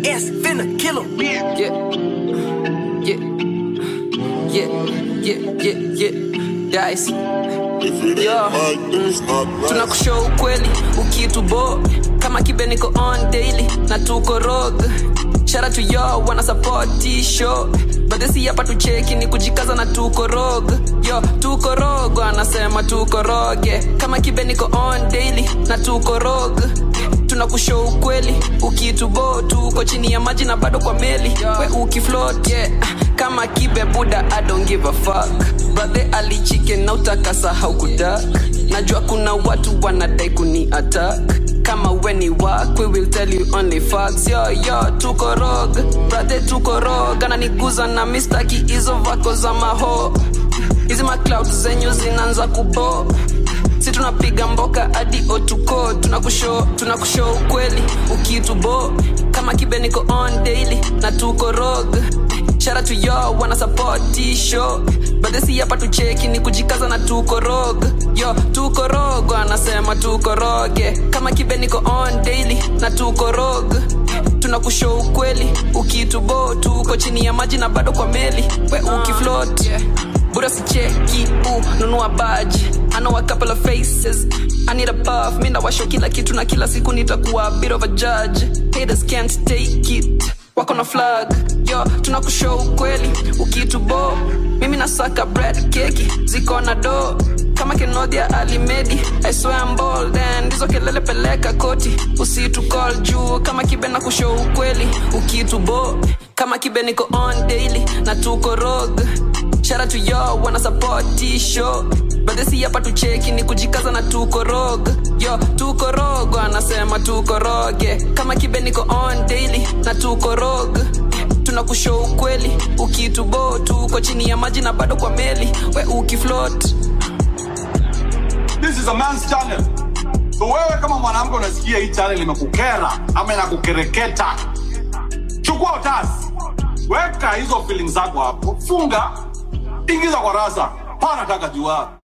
KS finna kill him. Yeah. Yeah. Yeah. Yeah. Yeah. Yeah. Dice. Yo. Tunakushow ukweli ukitubo kama kibe niko on daily na tuko rog shara to yo wana support show badesi hapa tucheki ni kujikaza na tuko rog yo tuko rog anasema tuko roge kama kibe niko on daily na tuko rog tunakushow ukweli ukitubo tuko chini ya maji na bado kwa meli we ukifloat yeah. kama kibe buda I don't give a fuck brother ali chicken na utakasa haukudak najua kuna watu wanadai kuni attack kama weni wak we will tell you only facts yo yo tuko rog brother tuko rog ananiguza na mistaki hizo vako za maho hizi macloud zenyu zinaanza kubo si tunapiga mboka hadi otuko tunakushow tunakushow ukweli ukitubo kama kibe niko on daily na tuko rog shara to yo wana support show badesi hapa tucheki ni kujikaza na tuko rog yo tuko rog anasema tuko roge kama kibe niko on daily na tuko rog tunakushow ukweli ukitubo tuko chini ya maji na bado kwa meli we ukifloat yeah. Buda sicheki uh, nunua baji I know a couple of faces I need a buff mi ndawasho kila kitu na kila siku nitakuwa a bit of a judge haters can't take it wako na flag yo tunakushow ukweli ukitubo mimi nasaka bread keki ziko na do kama kenodia alimedi I swear I'm bold and ndizo kelele peleka koti usitu call juu kama kibe na kushow ukweli ukitubo kama kibe niko on daily na tuko rog shara to yo wana support show badesi hapa tucheki ni kujikaza na tuko rog yo tuko rog anasema tuko roge kama kibe niko on daily na tuko rog tunakushow ukweli ukitubo tuko chini ya maji na bado kwa meli we ukifloat This is a man's channel. So wewe kama mwanamke unasikia hii channel imekukera ama inakukereketa, chukua utasi, weka hizo feelings zako hapo, funga, ingiza kwa rasa, pana taka jua